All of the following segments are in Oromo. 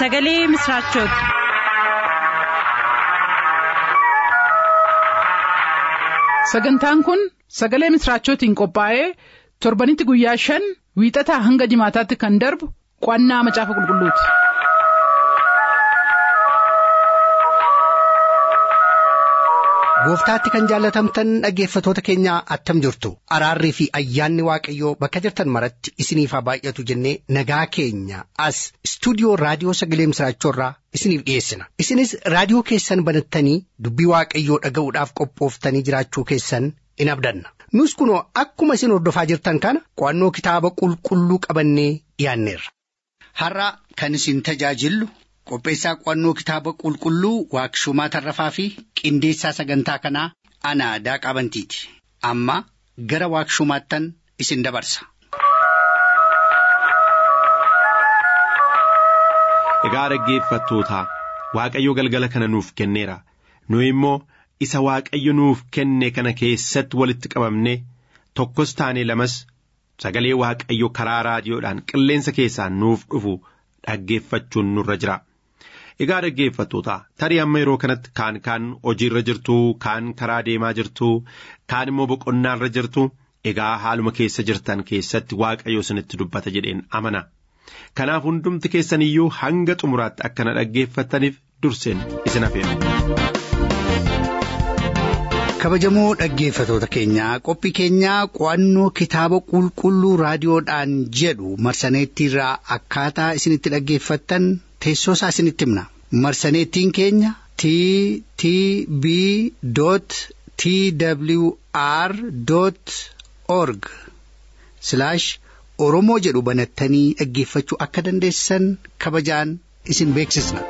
sagalee misiraachooti. sagantaan kun sagalee misiraachootiin qophaa'ee torbanitti guyyaa shan wiixataa hanga jimaataatti kan darbu qo'annaa macaafa qulqulluuti. gooftaatti kan jaallatamtan dhaggeeffatoota keenyaa attam jirtu araarrii fi ayyaanni waaqayyoo bakka jirtan maratti isiniif haa baay'atu jennee nagaa keenya as istuudiyoo raadiyoo sagalee misiraachoorraa isiniif dhiyeessina isinis raadiyoo keessan banattanii dubbii waaqayyoo dhaga'uudhaaf qophooftanii jiraachuu keessan in abdanna nus kunoo akkuma isin hordofaa jirtan kana qo'annoo kitaaba qulqulluu qabannee dhiyaanneerra. har'a kan isin tajaajillu qopheessaa qo'annoo kitaaba qulqulluu waaqshumaa tarrafaa fi qindeessaa sagantaa kanaa ana daaqaa bantiiti amma gara waaqshumaattan isin dabarsa. Egaa dhaggeeffattootaa Waaqayyo galgala kana nuuf kenneera nu immoo isa Waaqayyo nuuf kenne kana keessatti walitti qabamne tokkos taane lamas sagalee Waaqayyo karaa raadiyoodhaan qilleensa keessaan nuuf dhufu dhaggeeffachuun nurra jira. Egaa dhaggeeffattoota tarii amma yeroo kanatti kaan kaan hojiirra jirtu kaan karaa deemaa jirtu kaan immoo boqonnaarra jirtu egaa haaluma keessa jirtan keessatti waaqayyo isinitti dubbata jedheen amana. Kanaaf hundumti keessan iyyuu hanga xumuraatti akkana dhaggeeffattaniif durseen isin afeera. kabajamoo dhaggeeffatoota keenyaa qophii keenyaa qo'annoo kitaaba qulqulluu raadiyoodhaan jedhu marsaneettiirraa akkaataa isinitti dhaggeeffattan teessoo isaa isinitti himna marsaneettiin keenya t t b t w r org oromoo jedhu banattanii dhaggeeffachuu akka dandeessan kabajaan isin beeksisna.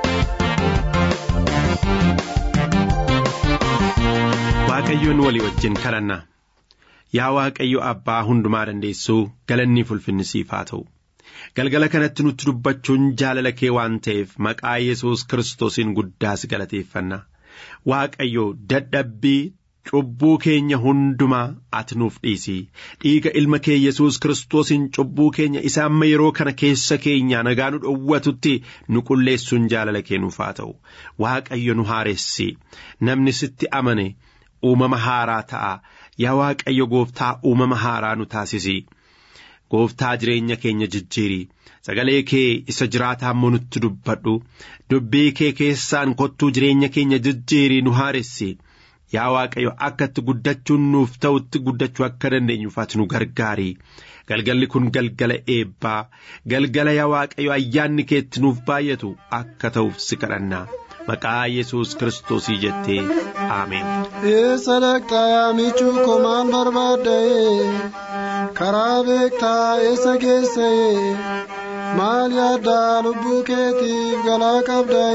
Waaqayyoon walii wajjin kadhanna yaa Waaqayyo abbaa hundumaa dandeessuu galanni ulfinni siif haa ta'u galgala kanatti nutti dubbachuun jaalala kee waan ta'eef maqaa yesus kiristoosiin guddaas galateeffanna Waaqayyo dadhabbii cubbuu keenya hundumaa ati nuuf dhiisi dhiiga ilma kee yesus kiristoosiin cubbuu keenya isa amma yeroo kana keessa keenya nagaa nu dhowwatutti nu qulleessuun jaalala kee nuuf haa ta'u Waaqayyo nu haaressi namni sitti amane. uumama haaraa ta'a yaa waaqayyo gooftaa uumama haaraa nu taasisi gooftaa jireenya keenya jijjiiri sagalee kee isa jiraataa immoo nutti dubbadhu dubbii kee keessaan kottuu jireenya keenya jijjiiri nu haaressi yaa waaqayyo akka itti guddachuun nuuf ta'utti guddachuu akka dandeenyuuf ati nu gargaari galgalli kun galgala eebbaa galgala yaa waaqayyo ayyaanni keetti nuuf baay'atu akka ta'uuf si kadhanna. maqaa yesus kiristoosii jettee aameen. Eessa dhaqxaa yaamichuu koo maal barbaadda karaa beektaa eessa geessa maal yaaddaa lubbuu keetiif galaa qabda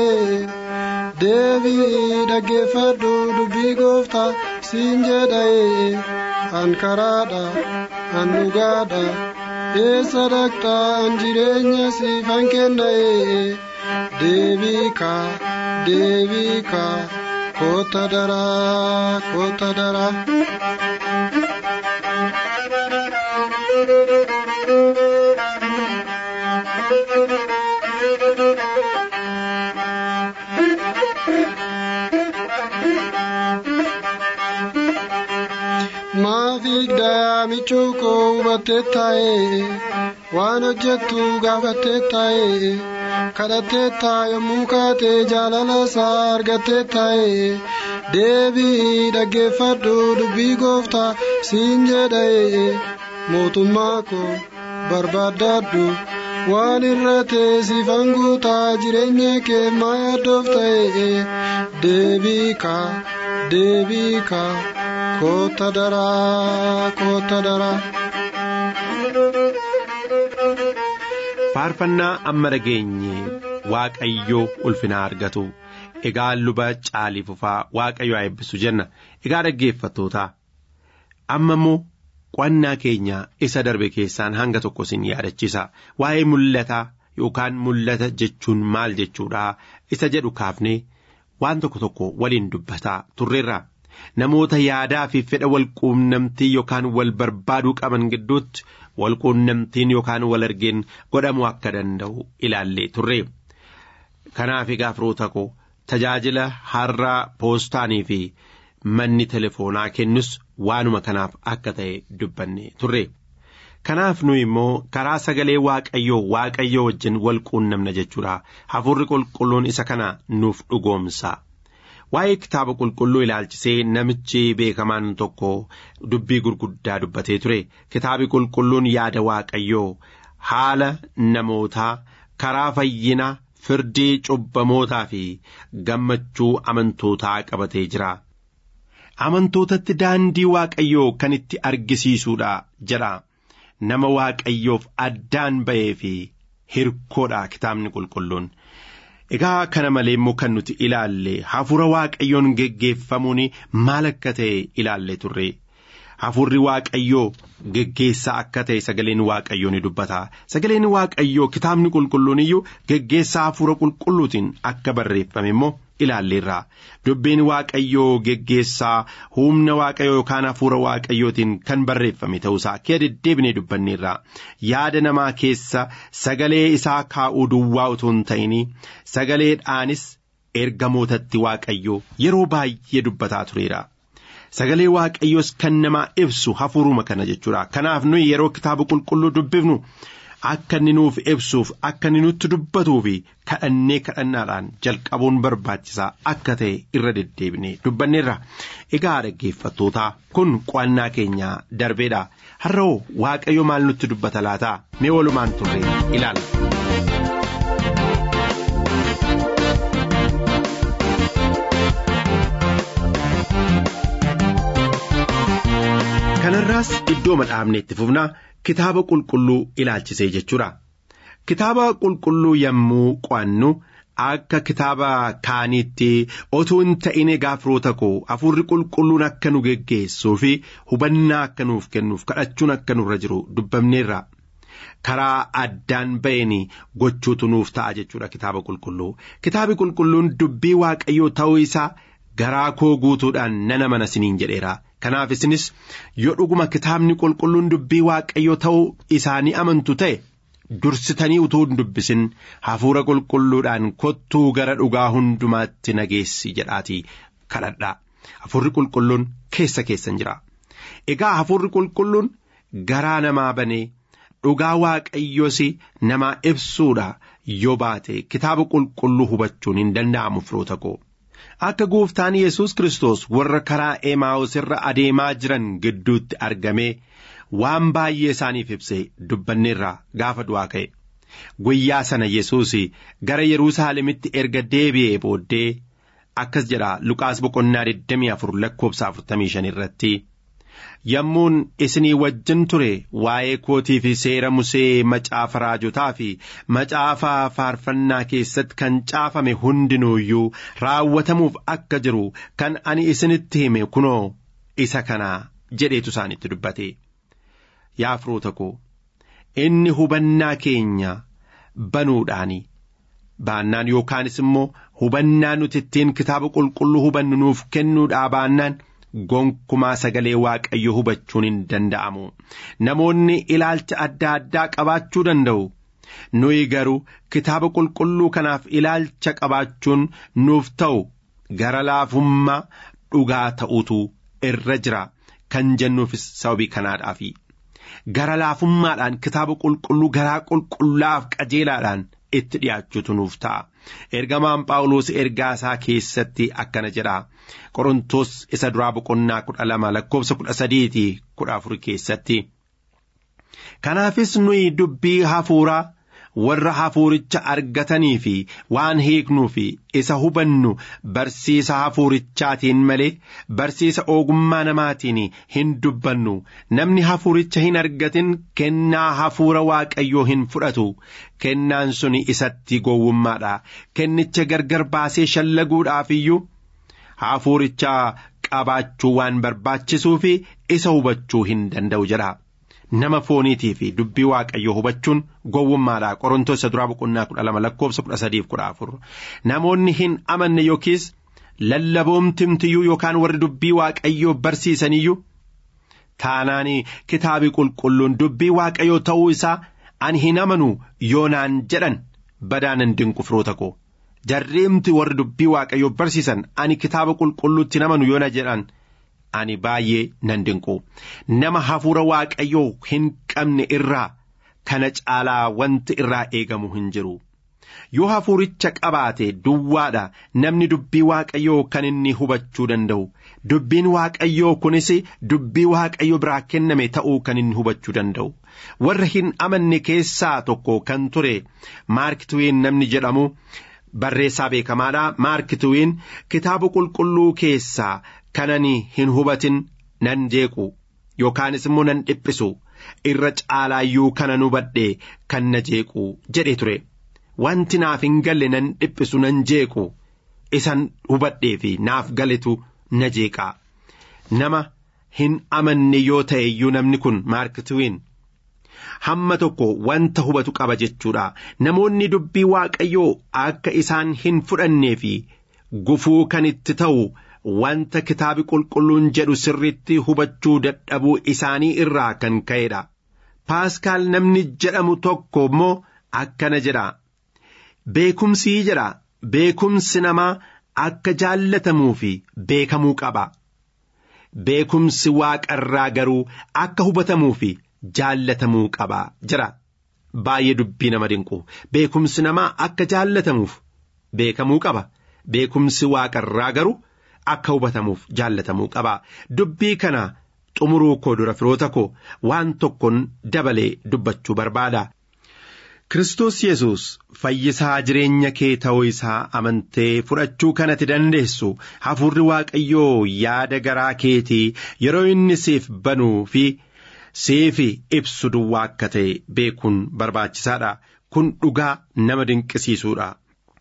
deebii dhaggeeffadhu dubbii gooftaa siin jedha an karaadha an dhugaadha eessa dhaqxaa an jireenya siifan kenna deebii kaa. deebika koota daraa koota daraa. Maafiik daamichuu koo hubattee taa'ee waan hojjettu gaafattee taa'ee. kadhattee taa yommuu kaatee jaalala isaa argattee taa'e deebii dhaggeeffadhu dubbii gooftaa siin jedha'e mootummaa koo barbaadadhu waan irra teessifan guutaa jireenya kee maa yaaddoof ta'e deebii kaa deebii kaa koota daraa koota daraa. faarfannaa amma dhageenye waaqayyoo ulfinaa argatu egaa luba caalii fufaa waaqayyo haa eebbisu jenna egaa dhaggeeffattootaa amma immoo qo'annaa keenya isa darbe keessaan hanga tokko isin yaadachiisa waa'ee mul'ataa yookaan mul'ata jechuun maal jechuudha isa jedhu kaafnee waan tokko tokko waliin dubbataa turreerra namoota yaadaa fi fedha wal quunnamtii yookaan wal barbaaduu qaban gidduutti wal quunnamtiin yookaan wal argeen godhamuu akka danda'u ilaallee turre kanaaf egaa firoota koo tajaajila har'aa poostaanii fi manni telefoonaa kennus waanuma kanaaf akka ta'e dubbanne turre. Kanaaf nu immoo karaa sagalee waaqayyoo waaqayyoo wajjin wal quunnamna jechuudha. Hafuurri qulqulluun isa kana nuuf dhugoomsa. Waa'ee kitaaba qulqulluu ilaalchisee namichi beekamaan tokko dubbii gurguddaa dubbatee ture. Kitaabi qulqulluun yaada waaqayyoo haala namootaa karaa fayyina firdii cubbamootaa fi gammachuu amantootaa qabatee jira. Amantootatti daandii waaqayyoo kan itti argisiisuudha jedha. Nama waaqayyoof addaan ba'ee fi hirkoodha kitaabni qulqulluun. Egaa kana malee immoo kan nuti ilaalle hafuura waaqayyoon geggeeffamuun maal akka ta'e ilaalle turre. Hafuurri waaqayyoo geggeessaa akka ta'e sagaleen waaqayyoo ni dubbata. Sagaleen waaqayyoo kitaabni qulqulluun iyyuu geggeessaa hafuura qulqulluutiin akka barreeffame immoo ilaalleerra. Dubbiin waaqayyoo geggeessaa humna waaqayyoo yookaan hafuura waaqayyootiin kan barreeffame ta'uusaa akka deddeebinee dubbanneerra. Yaada namaa keessa sagalee isaa kaa'uu duwwaa utuu hin ta'in sagaleedhaanis ergamootatti waaqayyoo yeroo baay'ee dubbataa tureera. Sagalee waaqayyoos kan namaa ibsu hafuuruma kana jechuudha. Kanaaf nuyi yeroo kitaaba qulqulluu dubbifnu akka inni nuuf ibsuuf akka inni nutti dubbatuu fi kadhannee kadhannaadhaan jalqabuun barbaachisaa akka ta'e irra deddeebinee dubbanneerra. Egaa dhaggeeffattootaa kun qo'annaa keenya darbeedha. Har'oo waaqayyo maal nutti dubbata laataa? Mee walumaan turre ilaala. Kanarraas iddoo madhaabne itti fufnaa kitaaba qulqulluu ilaalchisee jechuudha. Kitaaba qulqulluu yommuu qo'annu akka kitaaba kaaniitti otoo hin ta'in egaa firoota koo hafuurri qulqulluun akka nu geggeessuu fi hubannaa akka nuuf kennuuf kadhachuun akka nurra jiru dubbamneerra. Karaa addaan ba'een gochuutu nuuf ta'a jechuudha kitaaba qulqulluu. Kitaabi qulqulluun dubbii waaqayyoo ta'uu isaa garaa koo guutuudhaan nan amana siniin jedheera. Kanaaf isinis yoo dhuguma kitaabni qulqulluun dubbii waaqayyoo ta'uu isaanii amantu ta'e dursitanii utuu hin dubbisin hafuura qulqulluudhaan kottuu gara dhugaa hundumaatti nageessi jedhaatii kadhadhaa. Hafuurri qulqulluun keessa keessan jira. Egaa hafuurri qulqulluun garaa namaa banee dhugaa waaqayyoos namaa ibsuudha yoo baate kitaaba qulqulluu hubachuun hin danda'amu firoota koo. Akka gooftaan Yesuus Kiristoos warra karaa Emaa'us irra adeemaa jiran gidduutti argamee waan baay'ee isaaniif ibsee dubbanneerraa gaafa du'aa ka'e. Guyyaa sana Yesuus gara Yerusaalemitti erga deebi'ee booddee akkas jedha Luqaas boqonnaa 24 lakkoofsa 45 irratti. Yommuun isinii wajjin ture waa'ee kootii fi seera musee macaafa raajotaa fi macaafa faarfannaa keessatti kan caafame hundinuuyyuu raawwatamuuf akka jiru kan ani isinitti hime kunoo isa kanaa jedheetu isaanitti dubbate. Yaa firoota koo inni hubannaa keenya banuudhaani baannaan yookaanis immoo hubannaa nuti ittiin kitaaba qulqulluu hubannu nuuf kennuudhaa baannaan. Gonkumaa sagalee waaqayyo hubachuun hin danda'amu. Namoonni ilaalcha adda addaa qabaachuu danda'u. Nuyi garuu kitaaba qulqulluu kanaaf ilaalcha qabaachuun nuuf ta'u gara laafummaa dhugaa ta'utu irra jira kan jennuufis sababii kanaadhaafi. Gara laafummaadhaan kitaaba qulqulluu garaa qulqullaaf qajeelaadhaan itti dhiyaachuutu nuuf ta'a. Ergamaan Phaawulos ergaa isaa keessatti akkana jedha. Qorontos isa duraa boqonnaa kudha lama lakkoofsa kudha sadiiti kudha afur keessatti. Kanaafis nuyi dubbii hafuuraa warra hafuuricha argatanii fi waan hiiknuu fi isa hubannu barsiisa hafuurichaatiin malee barsiisa ogummaa namaatiin hin dubbannu namni hafuuricha hin argatin kennaa hafuura waaqayyoo hin fudhatu kennaan suni isatti gowwummaadha kennicha gargar baasee shallaguudhaaf iyyuu hafuuricha qabaachuu waan barbaachisuu fi isa hubachuu hin danda'u jedha. nama fooniitii fi dubbii waaqayyoo hubachuun gowwummaadha qorontoos isa duraa boqonnaa kudha lama lakkoofsa kudha sadiif kudha afur namoonni hin amanne yookiis lallaboomtimtiyyuu yookaan warri dubbii waaqayyoo barsiisaniyyuu taanaanii kitaabii qulqulluun dubbii waaqayyoo ta'uu isaa ani hin amanu yoonaan jedhan badaan hin dinqu firoota koo jarreemti warri dubbii waaqayyoo barsiisan ani kitaaba qulqulluutti namanu yoo na jedhan ani baay'ee nan dinqu nama hafuura waaqayyoo hin qabne irraa kana caalaa wanti irraa eegamu hin jiru. yoo hafuuricha qabaate duwwaadha namni dubbii waaqayyoo kan inni hubachuu danda'u dubbiin waaqayyoo kunis dubbii waaqayyo biraa kenname ta'uu kan inni hubachuu danda'u warra hin amanne keessaa tokko kan ture maarkituwiin namni jedhamu barreessaa beekamaadha maarkituwiin kitaaba qulqulluu keessaa kanani hin hubatin nan jeequ yookaanis immoo nan dhiphisu irra caalaayyuu kana hubadhe kan na jeequ jedhe ture. wanti naaf hin galle nan dhiphisu nan jeequ isan hubadhee fi naaf galetu na jeeqaa nama hin amanne yoo ta'e iyyuu namni kun maarkituwiin hamma tokko wanta hubatu qaba jechuudha namoonni dubbii waaqayyoo akka isaan hin fudhannee fi gufuu kan itti ta'u wanta kitaabi qulqulluun jedhu sirriitti hubachuu dadhabuu isaanii irraa kan ka'edha paaskaal namni jedhamu tokko immoo akkana jedha. Beekumsii jedha beekumsi namaa akka jaallatamuu fi beekamuu qaba. Beekumsi waaqarraa garuu akka hubatamuu fi jaallatamuu qaba jira. Baay'ee dubbii nama dinqu beekumsi namaa akka jaallatamuuf beekamuu qaba. Beekumsi waaqarraa garuu akka hubatamuuf jaallatamuu qaba. Dubbii kana xumuruu koo dura firoota koo waan tokkoon dabalee dubbachuu barbaada. Kiristoos Yesuus fayyisaa jireenya kee ta'uu isaa amantee fudhachuu kanatti dandeessu hafuurri waaqayyoo yaada garaa keetii yeroo inni siif banuu fi siif ibsu duwwaa akka ta'e beekuun barbaachisaadha. Kun dhugaa nama dinqisiisuudha.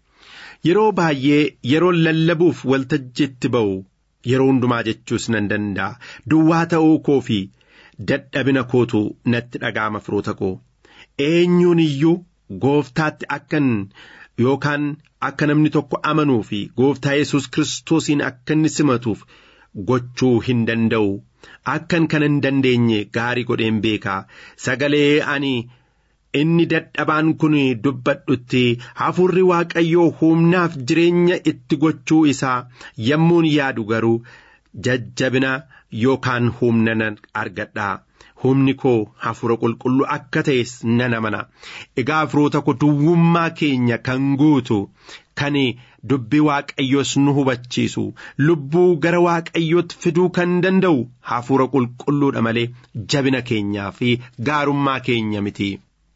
Yeroo baay'ee yeroo lallabuuf waltajjiitti ba'u yeroo hundumaa jechuus nan danda'a. Duwwaa ta'uu koo fi dadhabina kootu natti dhaga'ama firoota koo. eenyuun iyyuu gooftaatti akkan yookaan akka namni tokko amanuu fi gooftaa yesus kiristoosiin akka inni simatuuf gochuu hin danda'u akkan kana hin dandeenye gaarii godheen beekaa sagalee ani inni dadhabaan kun dubbadhutti hafuurri waaqayyoo humnaaf jireenya itti gochuu isaa yommuun yaadu garuu jajjabina yookaan humna nan argadha. humni koo hafuura qulqulluu akka ta'es nan amana egaa firoota koo duwwummaa keenya kan guutu kan dubbii waaqayyoos nu hubachiisu lubbuu gara waaqayyootti fiduu kan danda'u hafuura qulqulluudha malee jabina keenyaa fi gaarummaa keenya miti.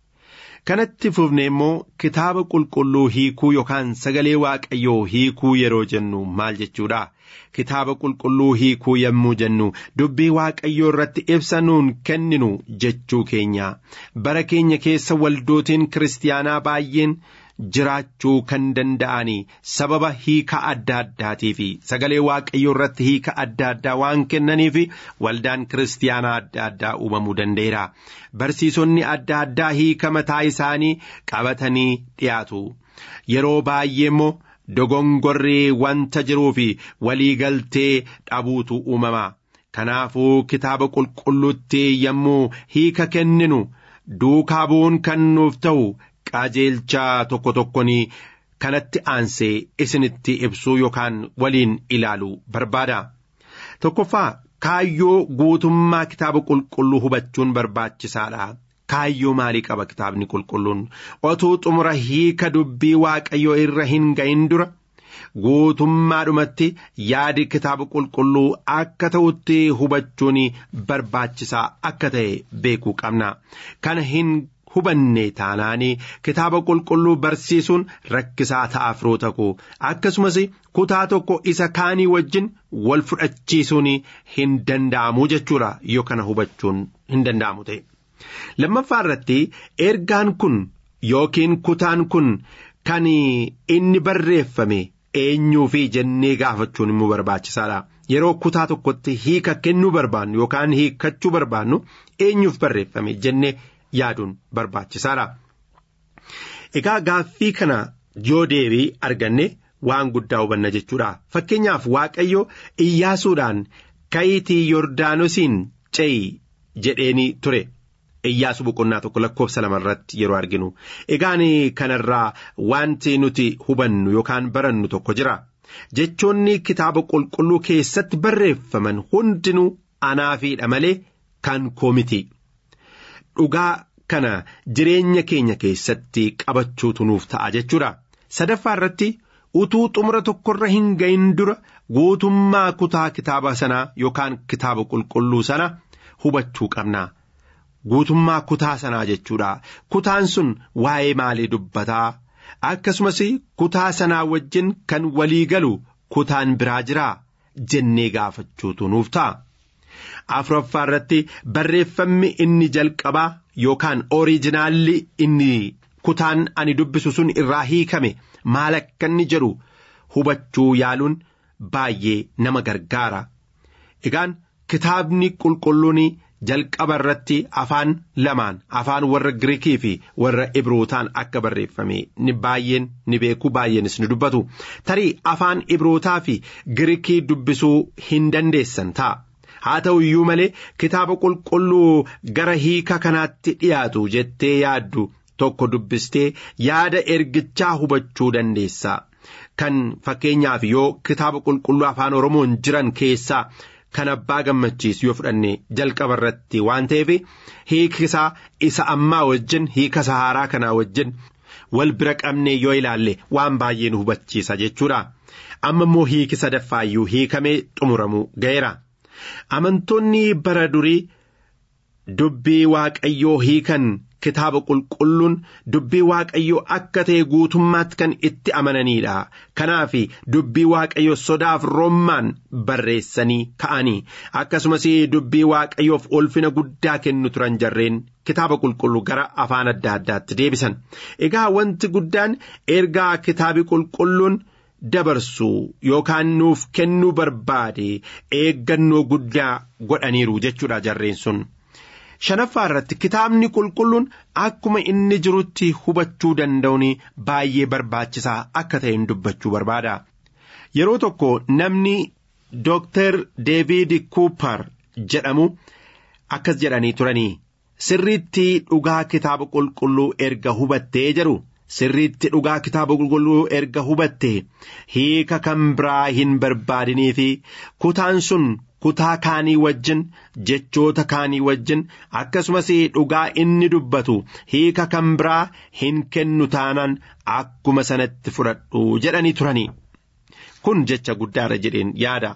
kanatti fufne immoo kitaaba qulqulluu hiikuu yookaan sagalee waaqayyoo hiikuu yeroo jennu maal jechuudha. kitaaba qulqulluu hiikuu yommuu jennu dubbii waaqayyoo irratti ibsa nuun kenninu jechuu keenya bara keenya keessa waldootiin kiristaanaa baay'een jiraachuu kan danda'anii sababa hiika adda addaatii fi sagalee waaqayyoo irratti hiika adda addaa waan kennaniif waldaan kiristaanaa adda addaa uumamuu danda'eera barsiisonni adda addaa hiika mataa isaanii qabatanii dhiyaatu yeroo baay'ee immoo. dogongorrii wanta jiruu fi waliigaltee dhabuutu uumama kanaafuu kitaaba qulqulluutti yommuu hiika kenninu duukaa bu'uun kan nuuf ta'u qajeelchaa tokko tokkoon kanatti aansee isinitti ibsuu yookaan waliin ilaaluu barbaada tokkoffaa kaayyoo guutummaa kitaaba qulqulluu hubachuun barbaachisaadha. kaayyoo maalii qaba kitaabni qulqulluun otuu xumura hiika dubbii waaqayyoo irra hin ga'in dura guutummaadhumatti yaadi kitaaba qulqulluu akka ta'utti hubachuun barbaachisaa akka ta'e beekuu qabna kana hin hubanne taanaanii kitaaba qulqulluu barsiisuun rakkisaa ta'a firoota koo akkasumas kutaa tokko isa kaanii wajjin wal fudhachiisuun hin danda'amu jechuudha yoo kana hubachuun hin danda'amu ta'e. lammaffaa irratti ergaan kun yookiin kutaan kun kan inni barreeffame eenyuufi jennee gaafachuun immoo barbaachisaadha. Yeroo kutaa tokkotti hiika kennuu barbaannu yookaan hiikkachuu barbaannu eenyuuf barreeffame jennee yaaduun barbaachisaadha. Egaa gaaffii kana yoo deebii arganne waan guddaa hubanna jechuudha. Fakkeenyaaf Waaqayyo Iyyaasuudhaan ka'iitii Yordaanosiin ce'i jedheeni ture. Iyyaasu boqonnaa tokko lakkoofsa lama irratti yeroo arginu egaan kanarraa wanti nuti hubannu yookaan barannu tokko jira jechoonni kitaaba qulqulluu keessatti barreeffaman hundinuu anaafiidha malee kan koo miti dhugaa kana jireenya keenya keessatti qabachuutu nuuf ta'a jechuudha sadaffaa irratti utuu xumura tokkorra hin gahin dura guutummaa kutaa kitaaba sanaa yookaan kitaaba qulqulluu sana hubachuu qabna. Guutummaa kutaa sanaa jechuudha. Kutaan sun waa'ee maalii dubbataa? Akkasumas kutaa sanaa wajjin kan walii galu kutaan biraa jiraa? Jennee gaafachuutu nuuf ta'a. Afuraffaa irratti barreeffamni inni jalqabaa yookaan oriijinaalli inni kutaan ani dubbisu sun irraa hiikame maal akka inni jedhu hubachuu yaaluun baay'ee nama gargaara. Egaan kitaabni qulqulluun. jalqaba irratti afaan lamaan afaan warra Giriikii fi warra Ibrootaan akka barreeffame ni baay'een ni beeku baay'eenis ni dubbatu tarii afaan Ibrootaa fi Giriikii dubbisuu hin dandeessan ta'a. Haa ta'u iyyuu malee kitaaba qulqulluu gara hiika kanaatti dhiyaatu jettee yaaddu tokko dubbistee yaada ergichaa hubachuu dandeessa. Kan fakkeenyaaf yoo kitaaba qulqulluu afaan Oromoon jiran keessaa. Kan abbaa gammachiisu yoo fudhanne jalqaba irratti waan ta'eef hiiki isaa isa ammaa wajjin hiika sahaaraa kanaa wajjin wal bira qabnee yoo ilaalle waan baay'ee nu hubachiisa jechuudha. Amma immoo hiiki sadaffaayyuu hiikamee xumuramuu ga'eera. Amantoonni bara durii dubbii waaqayyoo hiikan kitaaba qulqulluun dubbii waaqayyoo akka ta'e guutummaatti kan itti amananiidha. Kanaaf dubbii waaqayyoo sodaaf rommaan barreessanii ka'anii akkasumas dubbii waaqayyoof ulfina guddaa kennu turan jarreen kitaaba qulqulluu gara afaan adda addaatti deebisan. Egaa wanti guddaan ergaa kitaabi qulqulluun dabarsu yookaan nuuf kennuu barbaade eeggannoo guddaa godhaniiru jechuudha jarreen sun. shanaffaa irratti kitaabni qulqulluun akkuma inni jirutti hubachuu danda'uun baay'ee barbaachisaa akka ta'een dubbachuu barbaada. Yeroo tokko namni Dooktar Deevid Kuupar jedhamu akkas jedhanii turanii sirriitti dhugaa kitaaba qulqulluu erga hubattee jedhu sirriitti dhugaa kitaaba qulqulluu erga hubattee hiika kan biraa hin barbaadinii fi kutaan sun. kutaa kaanii wajjin jechoota kaanii wajjin akkasumas dhugaa inni dubbatu hiika kan biraa hin kennu taanaan akkuma sanatti fudhadhu jedhanii turanii kun jecha guddaadha jedheen yaada.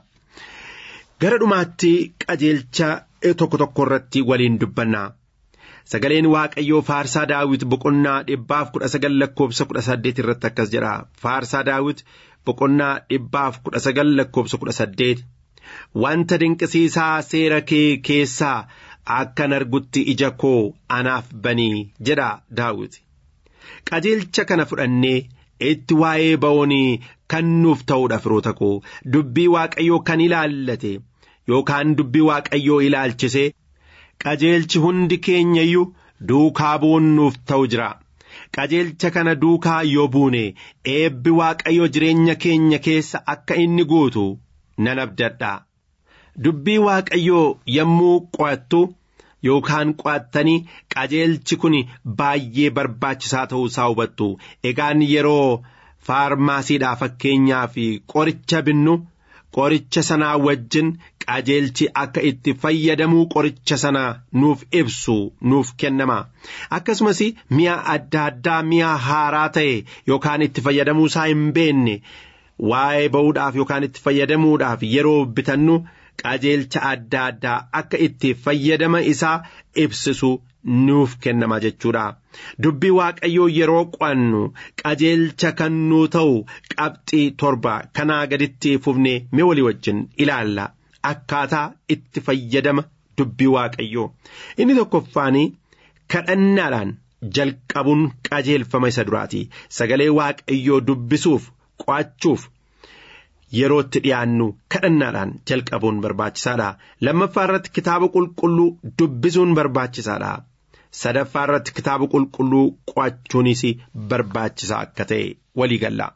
Gara dhumaatti qajeelcha tokko tokko irratti waliin dubbanna. Sagaleen Waaqayyoo Faarsaa Daawit boqonnaa dhibbaaf kudha sagal lakkoofsa kudha saddeet irratti akkas jedha. Faarsaa Daawit boqonnaa dhibbaaf kudha sagal lakkoofsa kudha saddeet. Wanta dinqisiisaa seera kee keessaa akkan argutti ija koo anaaf banii jedha Daawit. Qajeelcha kana fudhannee itti waa'ee ba'oonii kan nuuf ta'uudha firoota koo dubbii waaqayyoo kan ilaallate yookaan dubbii waaqayyoo ilaalchise qajeelchi hundi keenya iyyuu duukaa bu'uun nuuf ta'u jira. Qajeelcha kana duukaa yoo buune eebbi waaqayyoo jireenya keenya keessa akka inni guutu nan abdadha. Dubbii waaqayyoo yommuu qo'attu yookaan qo'attanii qajeelchi kun baay'ee barbaachisaa ta'uu isaa hubattu. Egaan yeroo faarmaasiidhaa fakkeenyaa fi qoricha binnu qoricha sanaa wajjin qajeelchi akka itti fayyadamuu qoricha sana nuuf ibsu nuuf kennama. Akkasumas mi'a adda addaa mi'a haaraa ta'e yookaan itti fayyadamuu isaa hin beekne waa'ee ba'uudhaaf yookaan itti fayyadamuudhaaf yeroo bitannu. qajeelcha adda addaa akka itti fayyadama isaa ibsisu nuuf kennama jechuudha. Dubbii waaqayyoo yeroo qo'annu qajeelcha kan nuu ta'u qabxii torba kanaa gaditti fufnee mee walii wajjin ilaalla akkaataa itti fayyadama dubbii waaqayyoo. Inni tokkoffaan kadhannaadhaan jalqabuun qajeelfama isa duraati. Sagalee waaqayyoo dubbisuuf qo'achuuf. Yeroo itti dhiyaannu kadhannaadhaan jalqabuun barbaachisaadha. Lammaffaa irratti kitaaba qulqulluu dubbisuun barbaachisaadha. Sadaffaa irratti kitaaba qulqulluu qo'achuunis barbaachisaa akka ta'e walii galla.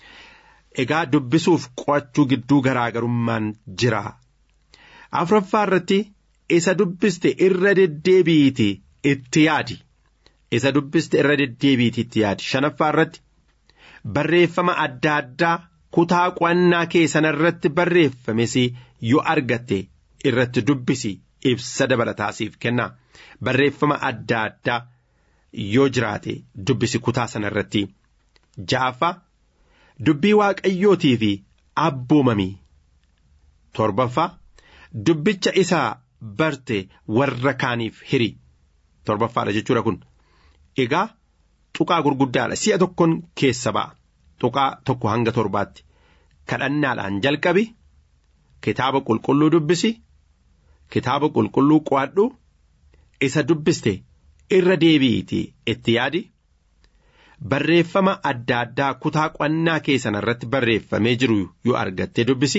Egaa dubbisuuf qo'achuu gidduu garaagarummaan jira. Afuraffaa irratti isa dubbiste irra deddeebi'iiti itti yaadi isa dubbiste irra deddeebiiti itti yaadi shanaffaa irratti barreeffama adda addaa kutaa qo'annaa kee sana irratti barreeffames yoo argatte irratti dubbisi ibsa dabalataasiif kenna barreeffama adda addaa yoo jiraate dubbisi kutaa sana irratti ja'affaa dubbii waaqayyootii fi abboomamii torbaffaa dubbicha isaa barte warra kaaniif hiri torbaffaadha jechuudha kun egaa tuqaa gurguddaadha si'a tokkoon keessa ba'a tuqaa tokko hanga torbaatti kadhannaadhaan jalqabi kitaaba qulqulluu dubbisi kitaaba qulqulluu qo'adhu isa dubbiste irra deebi'iiti itti yaadi barreeffama adda addaa kutaa qo'annaa kee sana irratti barreeffamee jiru yoo argatte dubbisi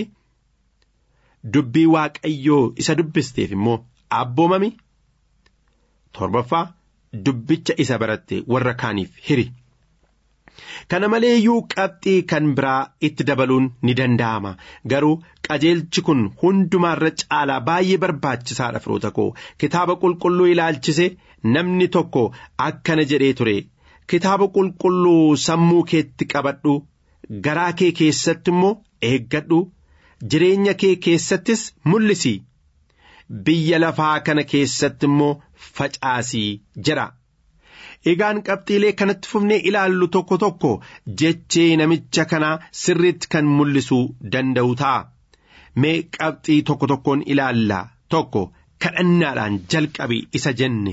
dubbii waaqayyoo isa dubbisteef immoo abboomami torbaffaa dubbicha isa baratte warra kaaniif hiri. Kana malee iyyuu qabxii kan biraa itti dabaluun ni danda'ama garuu qajeelchi kun hundumaarra caalaa baay'ee barbaachisaadha firoota koo kitaaba qulqulluu ilaalchise namni tokko akkana jedhee ture kitaaba qulqulluu sammuu keetti qabadhu garaa kee keessatti immoo eeggadhu jireenya kee keessattis mul'isi biyya lafaa kana keessatti immoo facaasii jedha. Egaan qabxiilee kanatti fufnee ilaallu tokko tokko jechee namicha kanaa sirriitti kan mul'isuu danda'u ta'a. Mee qabxii tokko tokkoon ilaalla tokko kadhannaadhaan jalqabi isa jenne.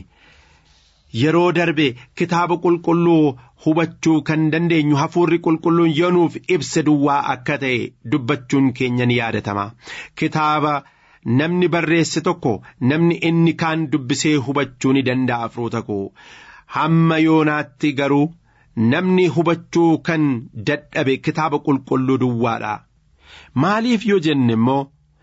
Yeroo darbe kitaaba qulqulluu hubachuu kan dandeenyu hafuurri qulqulluun yoonuuf ibsa duwwaa akka ta'e dubbachuun keenya ni yaadatama. Kitaaba namni barreesse tokko namni inni kaan dubbisee hubachuu ni danda'a firoota koo. hamma yoonaatti garuu namni hubachuu kan dadhabe kitaaba qulqulluu duwwaadha. Maaliif yoo jenne immoo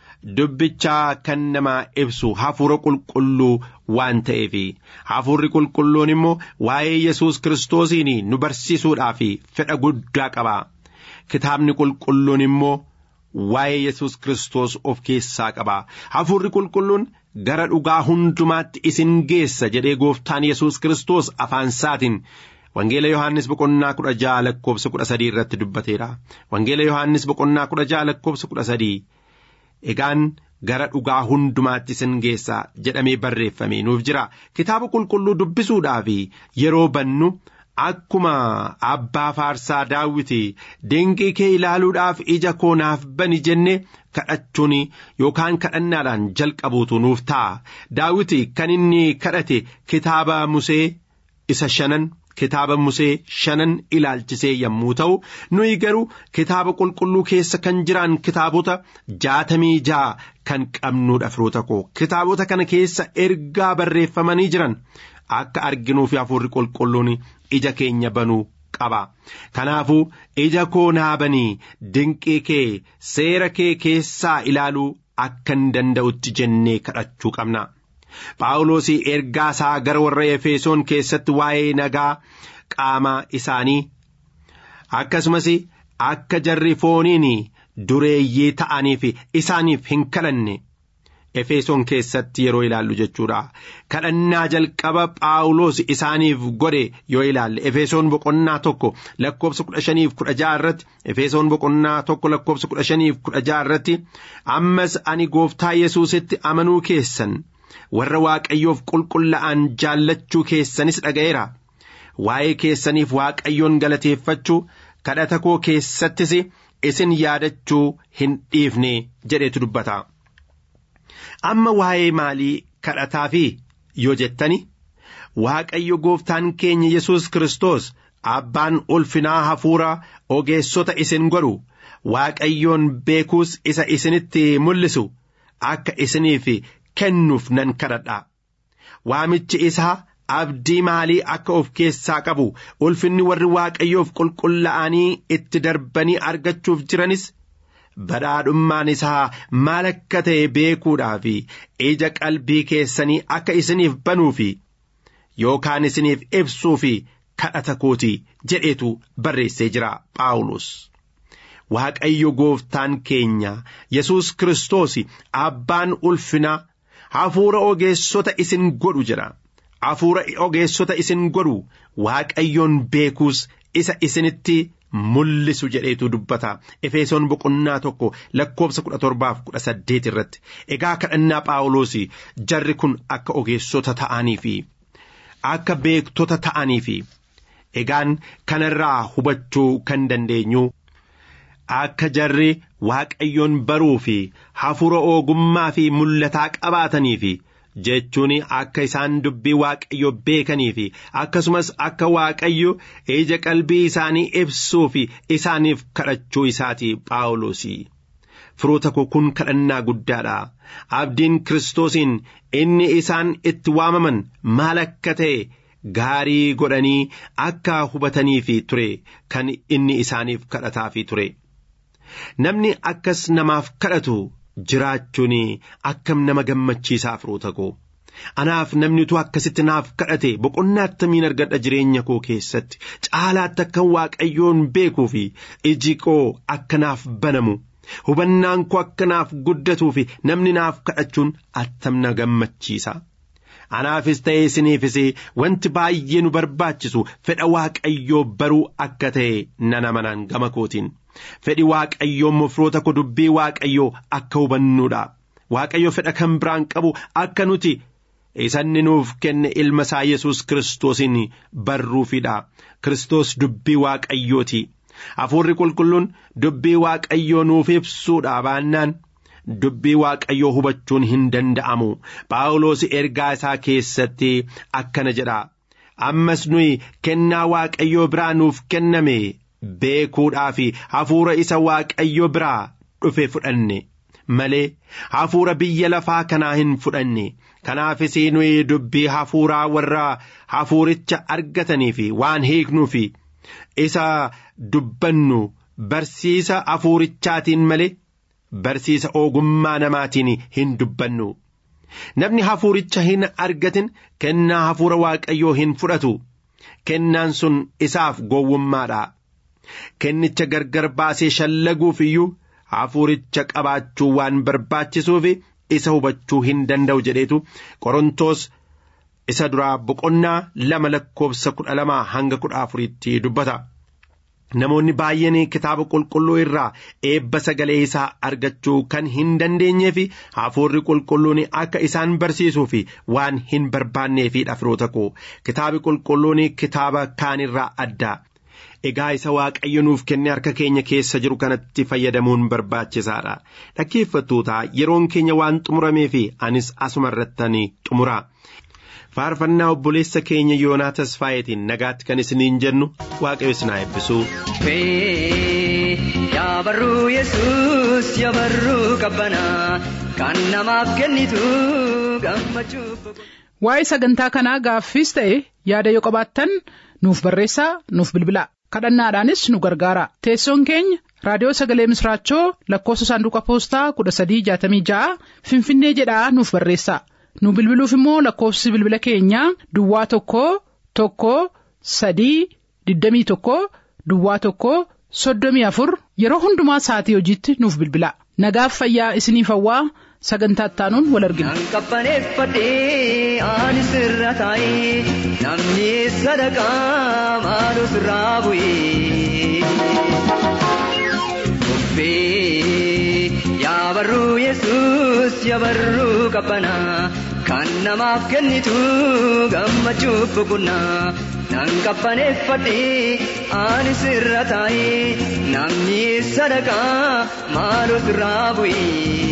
dubbichaa kan namaa ibsu hafuura qulqulluu waan ta'eef hafuurri qulqulluun immoo waa'ee Yesuus kiristoosiin nu barsiisuudhaaf fedha guddaa qaba. Kitaabni qulqulluun immoo waa'ee Yesuus kiristoos of keessaa qaba. Hafuurri qulqulluun gara dhugaa hundumaatti isin geessa jedhee gooftaan Yesuus kiristoos afaan isaatiin Wangeela Yohaannis boqonnaa kudha ja'a lakkoobsa kudha sadii irratti dubbateera. Wangeela Yohaannis boqonnaa kudha ja'a lakkoobsa kudha sadii. Egaan gara dhugaa hundumaatti isin geessa jedhamee barreeffamee nuuf jira. Kitaaba qulqulluu dubbisuudhaaf yeroo bannu akkuma abbaa faarsaa daawwiti dinqii kee ilaaluudhaaf ija koo naaf bani jenne kadhachuun yookaan kadhannaadhaan jalqabuutu nuuf ta'a. Daawwiti kan inni kadhate kitaaba Musee isa shanan. Kitaaba Musee shanan ilaalchisee yommuu ta'u nuyi garuu kitaaba qulqulluu keessa kan jiran kitaabota jaatamii ja'a kan qabnuudha firoota koo kitaabota kana keessa ergaa barreeffamanii jiran akka arginuuf hafuurri qulqulluun ija keenya banuu qaba. Kanaafuu ija koo naa banii dinqii kee seera kee keessaa ilaaluu akkan danda'utti jennee kadhachuu qabna. Phaawulos ergaa isaa gara warra Efesoon keessatti waa'ee nagaa qaama isaanii akkasumas akka jarri fooniin dureeyyii ta'aniif isaaniif hin kadhanne Efesoon keessatti yeroo ilaallu jechuudha. Kadhannaa jalqaba Phaawulos isaaniif godhe yoo ilaalle Efesoon boqonnaa tokko lakkoobsa kudha shaniif kudha ja'a irratti Efesoon boqonnaa tokko lakkoobsa kudha shaniif kudha ja'a irratti ammas ani gooftaa Yesuusitti amanuu keessan. warra waaqayyoof qulqullaa'an jaallachuu keessanis dhaga'eera waa'ee keessaniif waaqayyoon galateeffachuu kadhata koo keessattis isin yaadachuu hin dhiifne jedhetu dubbata. Amma waa'ee maalii kadhataa fi yoo jettani waaqayyo gooftaan keenya Yesuus Kiristoos abbaan ulfinaa hafuura ogeessota isin godhu waaqayyoon beekuus isa isinitti mul'isu akka isiniif kennuuf nan kadhadha waamichi isaa abdii maalii akka of keessaa qabu ulfinni warri waaqayyoof qulqullaa'anii itti darbanii argachuuf jiranis badhaadhummaan isaa maal akka ta'e beekuudhaaf ija qalbii keessanii akka isiniif banuuf yookaan isiniif ibsuuf kadhata kooti jedheetu barreessee jira Phaawulos. Waaqayyo gooftaan keenya Yesuus Kiristoos abbaan ulfinaa hafuura ogeessota isin godhu jedha hafuura ogeessota isin godhu waaqayyoon beekuus isa isinitti mul'isu jedheetu dubbata efesoon boqonnaa tokko lakkoobsa kudha torbaaf kudha saddeet irratti egaa kadhannaa phaawulos jarri kun akka ogeessota ta'anii fi akka beektota ta'anii fi egaan kanarraa hubachuu kan dandeenyu akka jarri waaqayyoon baruu fi hafuura ogummaa fi mul'ataa qabaatanii fi jechuun akka isaan dubbii waaqayyo beekanii fi akkasumas akka waaqayyo ija qalbii isaanii ibsuu fi isaaniif kadhachuu isaati phaawulos firoota koo kun kadhannaa guddaadha abdiin kiristoosiin inni isaan itti waamaman maal akka ta'e gaarii godhanii akka hubatanii fi ture kan inni isaaniif kadhataa fi ture namni akkas namaaf kadhatu jiraachuun akkam nama gammachiisaa firoota koo anaaf namni utuu akkasitti naaf kadhate boqonnaa attamiin argadha jireenya koo keessatti caalaatti akkan waaqayyoon beekuu fi iji koo akka naaf banamu hubannaan koo akka naaf guddatuu fi namni naaf kadhachuun attam na gammachiisa. Anaafis ta'ee isiniifis wanti baay'ee nu barbaachisu fedha waaqayyoo baruu akka ta'e nan amanaan gama kootiin. Fedhi waaqayyoo mofroota koo dubbii waaqayyoo akka hubannuudha. Waaqayyo fedha kan biraan qabu akka nuti isanni nuuf kenne ilma isaa Yesuus Kiristoosiin barruufidha. Kiristoos dubbii waaqayyooti. Hafuurri qulqulluun dubbii waaqayyoo nuuf ibsuudha baannaan. Dubbii waaqayyoo hubachuun hin danda'amu. Phaawulos ergaa isaa keessatti akkana jedha. Ammas nuyi kennaa waaqayyoo biraa nuuf kenname beekuudhaa fi hafuura isa waaqayyo biraa dhufe fudhanne malee hafuura biyya lafaa kanaa hin fudhanne. Kanaafis nuyi dubbii hafuuraa warra hafuuricha argatanii fi waan hiiknuu fi isa dubbannu barsiisa hafuurichaatiin malee. Barsiisa ogummaa namaatiin hin dubbannu. Namni hafuuricha hin argatin kennaa hafuura waaqayyoo hin fudhatu. Kennaan sun isaaf gowwummaadha. Kennicha gargar baasee shallaguuf iyyuu hafuuricha qabaachuu waan barbaachisuuf isa hubachuu hin danda'u jedheetu Qorontoos isa duraa boqonnaa lama lakkoofsa kudha lamaa hanga kudha afuriitti dubbata. Namoonni baay'een kitaaba qulqulluu irraa eebba sagalee isaa argachuu kan hin dandeenyee fi hafuurri qulqulluun akka isaan barsiisuu fi waan hin barbaanneefidha firoota koo kitaabi qulqulluun kitaaba kaanirraa adda. Egaa isa waaqayyo nuuf kenne harka keenya keessa jiru kanatti fayyadamuun barbaachisaadha. Dhaggeeffattoota yeroon keenya waan xumuramee fi anis asuma irratti xumura. faarfannaa obboleessa keenya yoonaa tasfaayetiin nagaatti kan isiniin jennu waaqayyo isin haa eebbisu. Yaabarruu Yesuus yaabarruu qabbanaa kan namaaf kennitu gammachuuf. Waa'ee sagantaa kanaa gaaffiis ta'e yaada yoo qabaattan nuuf barreessaa nuuf bilbilaa kadhannaadhaanis nu gargaara teessoon keenya raadiyoo sagalee misraachoo lakkoofsa saanduqa poostaa kudha sadii jaatamii ja'a finfinnee jedhaa nuuf barreessaa. nu bilbiluuf immoo lakkoofsi bilbila keenyaa duwwaa tokko tokko sadii digdamii tokko duwwaa tokko soddomii afur yeroo hundumaa sa'atii hojiitti nuuf bilbila nagaaf fayyaa isiniif hawwaa sagantaa ittaanuun wal argina. Kan qabbaneeffadhee ani sirra taa'ee namni sadaqaa maaloo sirraa bu'ee. Yaabarruu Yesuus yaabarruu qabbanaa kan namaaf kennitu gammachuuf boqonnaa nan qabbaneeffadhee ani sirra taa'ee namni sadaqaa maaloo sirraa bu'ee.